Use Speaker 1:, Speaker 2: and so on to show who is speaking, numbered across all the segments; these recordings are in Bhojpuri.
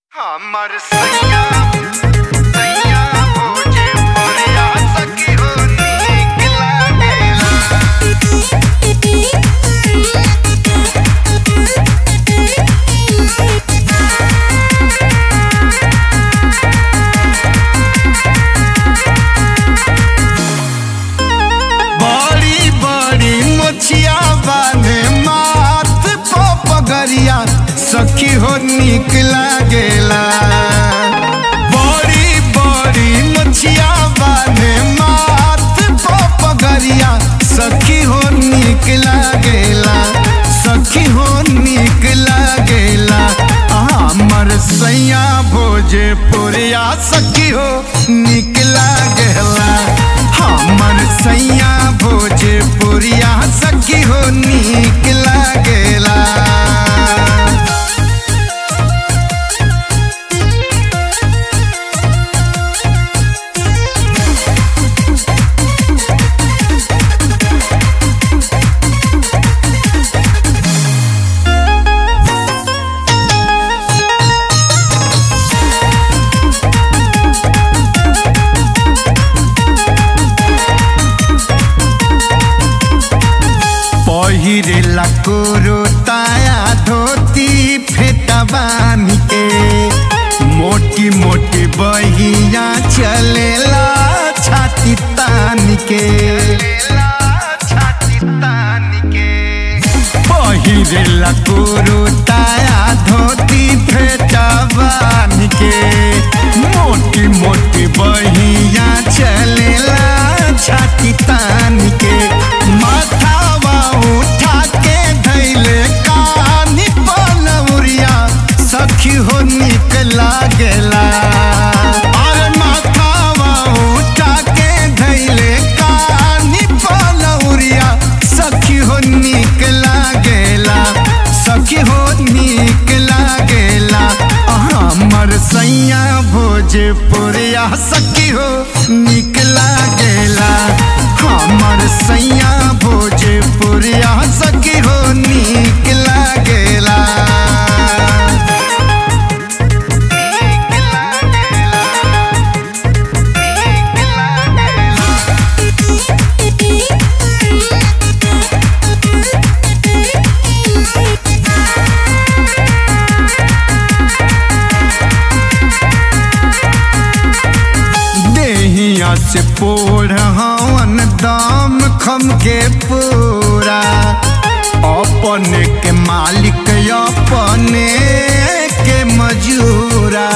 Speaker 1: हमर सैया सैया भोजे परिया सखी हो नीक लागेला बड़ी बड़ी मोछिया बाने माथ पो पगरिया सखी हो नीक लागेला बड़ी बड़ी मोछिया बाने माथ पो पगरिया सखी हो नीक लागेला सखी हो नीक लागेला हमर सैया भोजे पुरिया सखी हो नीक लागेला हमर सैया भोजे पुरिया सखी हो नीक लागेला पहिरेला कोरो ताया धोती फेटा बानी के मोटी मोटी बहिया चलेला छाती तान के पहिरेला कोरो ताया धोती फेटा बानी के मोटी मोटी बहिया चलेला छाती तान के माथावा उठा के धैले कानी पलौरिया सखी हो निक लागेला अरे माथावा उठा के धैले कानी पलौरिया सखी हो निक लागेला सखी हो निक लागेला हमर सैया भोजपुरिया सखी हो निक लागेला हमर सैया भोजपुरिया सखी हो निक लागेला देहिया से पोढ़ हवन दाम खम के पूरा अपने के मालिक अपने के मजूरा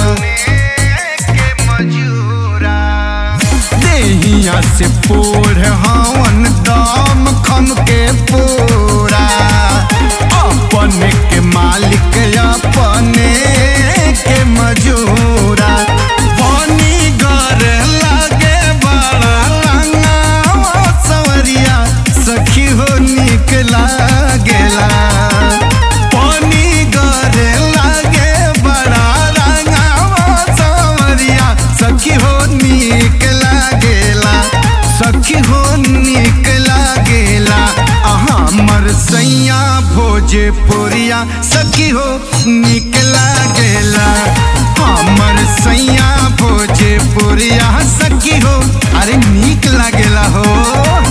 Speaker 1: देहिया से पोढ़ हवन दाम खम के पूरा अपने के मालिक अपने के मजूरा पानी गर लागे बड़ा रंगावा सवरिया सखी हो निक लागेला पानी गर लागे बड़ा रंगावा सवरिया सखी हो निक लागेला सखी हो निक लागेला हमर सैया भोजपुरिया सखी हो निक लागेला हमर सैया भोजपुरिया सखी हो अरे निक लागेला हो